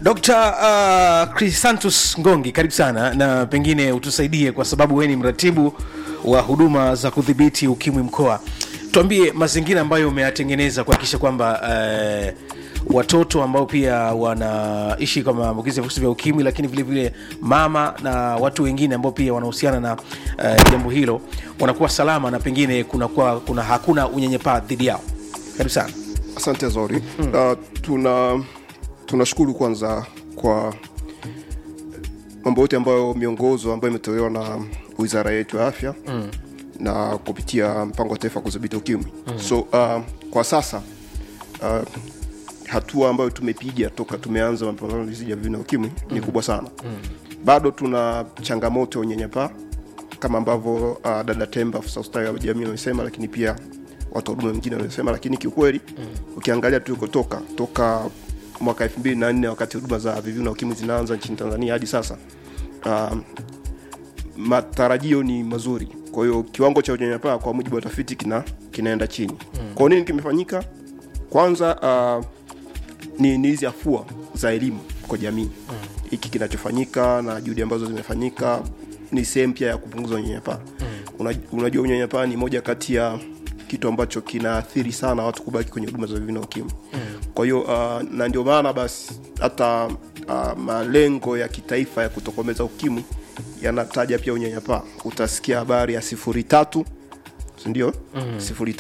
Dr. uh, Crisantus Ngongi, karibu sana na pengine utusaidie kwa sababu wewe ni mratibu wa huduma za kudhibiti ukimwi mkoa. Tuambie mazingira ambayo umeyatengeneza kuhakikisha kwamba uh, watoto ambao pia wanaishi kwa maambukizi ya virusi vya ukimwi, lakini vile vile mama na watu wengine ambao pia wanahusiana na uh, jambo hilo wanakuwa salama na pengine kunakuwa kuna hakuna unyanyapaa dhidi yao. Karibu sana. Asante Zori. Mm. Uh, tuna tunashukuru kwanza kwa mambo yote ambayo miongozo ambayo imetolewa na wizara yetu ya afya mm. na kupitia mpango wa taifa wa kudhibiti ukimwi mm. so uh, kwa sasa uh, hatua ambayo tumepiga toka tumeanza mapambano dhidi ya VVU na ukimwi mm. ni kubwa sana mm. bado tuna changamoto ya unyanyapaa kama ambavyo uh, dada Temba afisa ustawi wa jamii wamesema, lakini pia watu wa huduma wengine wamesema, lakini kiukweli mm. ukiangalia tulikotoka toka mwaka elfu mbili na nne wakati huduma za VVU na ukimwi zinaanza nchini Tanzania hadi sasa uh, matarajio ni mazuri. Kwa hiyo kiwango cha unyanyapaa kwa mujibu wa tafiti kina, kinaenda chini mm. kwa nini kimefanyika? Kwanza uh, ni ni hizi afua za elimu kwa jamii hiki mm. kinachofanyika na juhudi ambazo zimefanyika ni sehemu pia ya kupunguza unyanyapaa mm. Una, unajua unyanyapaa ni moja kati ya kitu ambacho kinaathiri sana watu kubaki kwenye huduma za VVU na ukimwi mm. kwa hiyo uh, na ndio maana basi hata uh, malengo ya kitaifa ya kutokomeza ukimwi yanataja pia unyanyapaa utasikia habari ya sifuri tatu sindio mm. sifuri